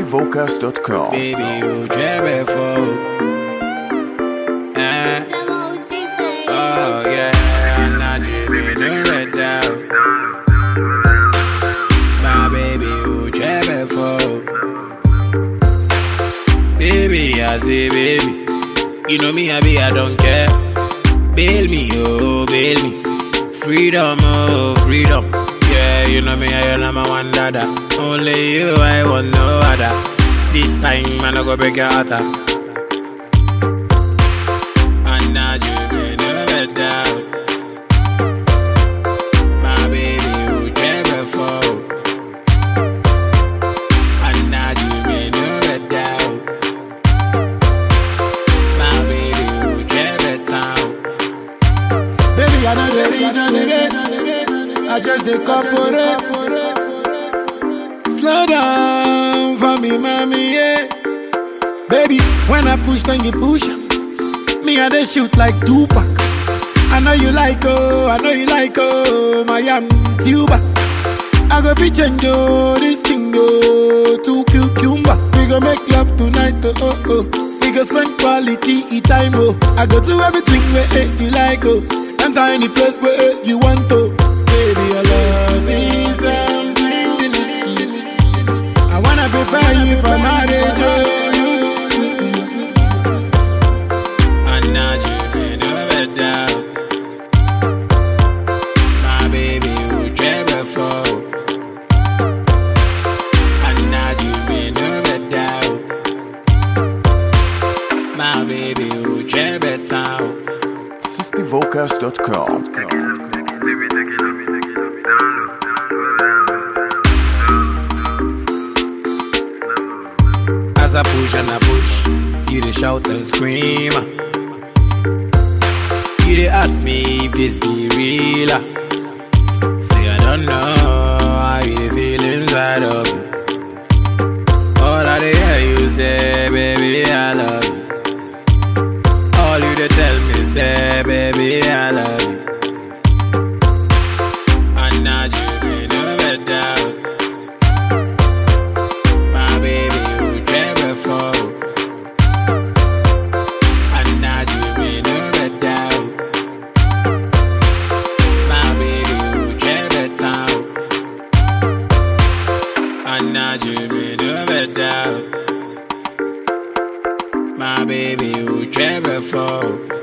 SustyVocals.com. Baby, you drive for. Eh, oh yeah, I'm not dreaming of red down. My baby, you drive for. Baby, I say baby, you know me, I be, I don't care. Bail me, oh, bail me. Freedom, oh, freedom. Yeah, you know me, I am my one dada. Only you, I want no other. This time, man, I go break your heart. ah. And now you may never doubt. My baby, you never fall. And now you may never doubt. My baby, you never doubt. Baby, I know the regenerate. I just the corporate. Slow down for me, mommy, yeah. Baby, when I push, then you push. Me, I they shoot like Tupac. I know you like, oh, I know you like, oh, my am tuba. I go be change, oh, this thing, oh, to cucumber. We go make love tonight, oh, oh, oh. We go spend quality time, oh. I go do everything where eh, you like, oh. Enter any place where eh, you want to. Baby, your love is something delicious. I wanna prepare you for marriage, oh. And now you may never doubt. My baby, you never fall. And now you may never doubt. My baby, you never doubt. SustyVocals.com. As I push and I push, you dey shout and scream. You dey ask me if this be real. ah. Say I don't know how you dey feel inside of me. All I dey hear you say, baby, I love you. All you dey tell me say, baby, I love you. And now you may never doubt. My baby, you never fall. And now you may never doubt. My baby, you never doubt. And now you may never doubt. My baby, you never fall.